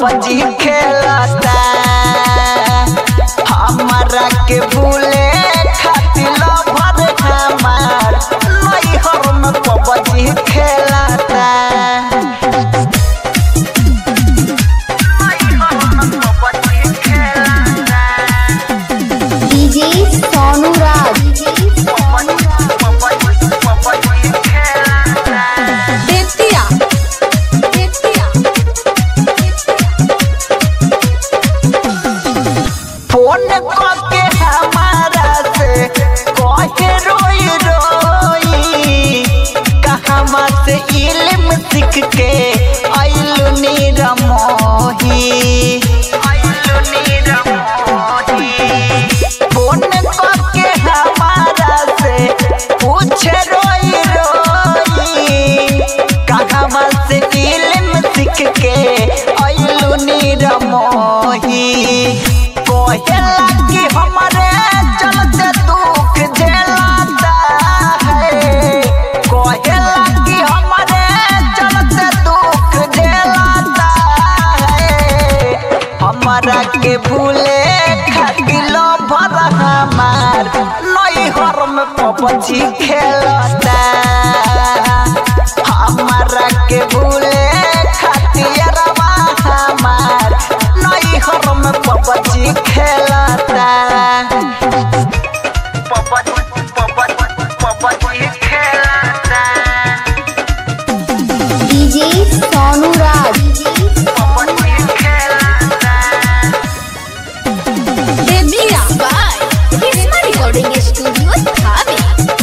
PUBG खेलता हमारा के भूले खातिर लभर हमार नैहर में पबजी खेलता डीजे सोनू राज बेतिया बेतिया फोन करके हमारा से कहे रोई रोई कहवा से इल्म सीख के आइलू नीरमोही आइलू नीरमोही फोन करके हमारा से पूछे रोई रोई कहवा से इल्म सीख के आइलू नीरमोही कोहेला कि हमारे चलते दुख झेलाता है कोहेला कि हमारे चलते दुख झेलाता है हमारा के भूले खातिर भर हमार नैहर में पबजी खेलता हमारा के भूले खातिर हमार नैहर में पबजी खेलता पबजी पबजी पबजी खेलता डीजे सोनू राज पबजी खेलता बेतिया बाय किस्मा रिकॉर्डिंग स्टूडियो थावे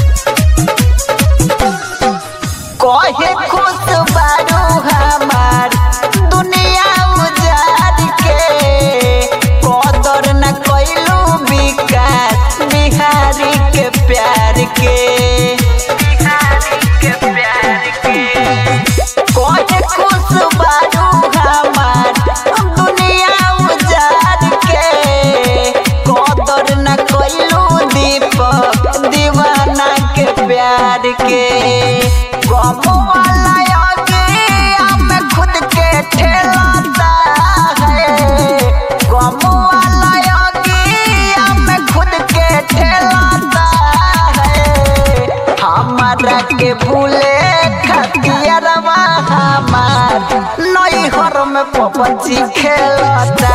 कहे खुश बारू हमार दुनिया उजाड़ के कदर न कैलू विकास बिहारी के प्यार के बिहारी के प्यार के कहे खुश बारू हमार दुनिया उजाड़ के कदर न कैलू दीपक दीवाना के प्यार के गम वाला आगे हमें खुद के ठेलाता है गम वाला आगे हमें खुद के ठेलाता है हमारा के भूले खतियरवा हमार नैहर में पबजी खेलता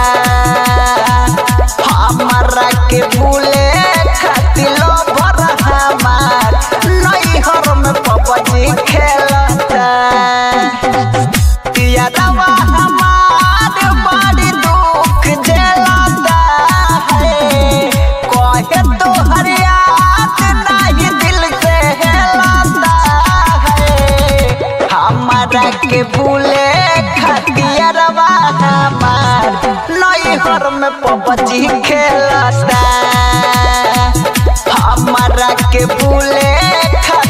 हमारा के भूले खातिर भर हमार नैहर में पबजी खेलता यादवा हमार बड़ी दुख झेलता है कहे तो हर याद नहीं दिल से हेलता है हमारा के भूले खतियरवा हमार नैहर में पबजी खेलता हमारा के भूले खतियरवा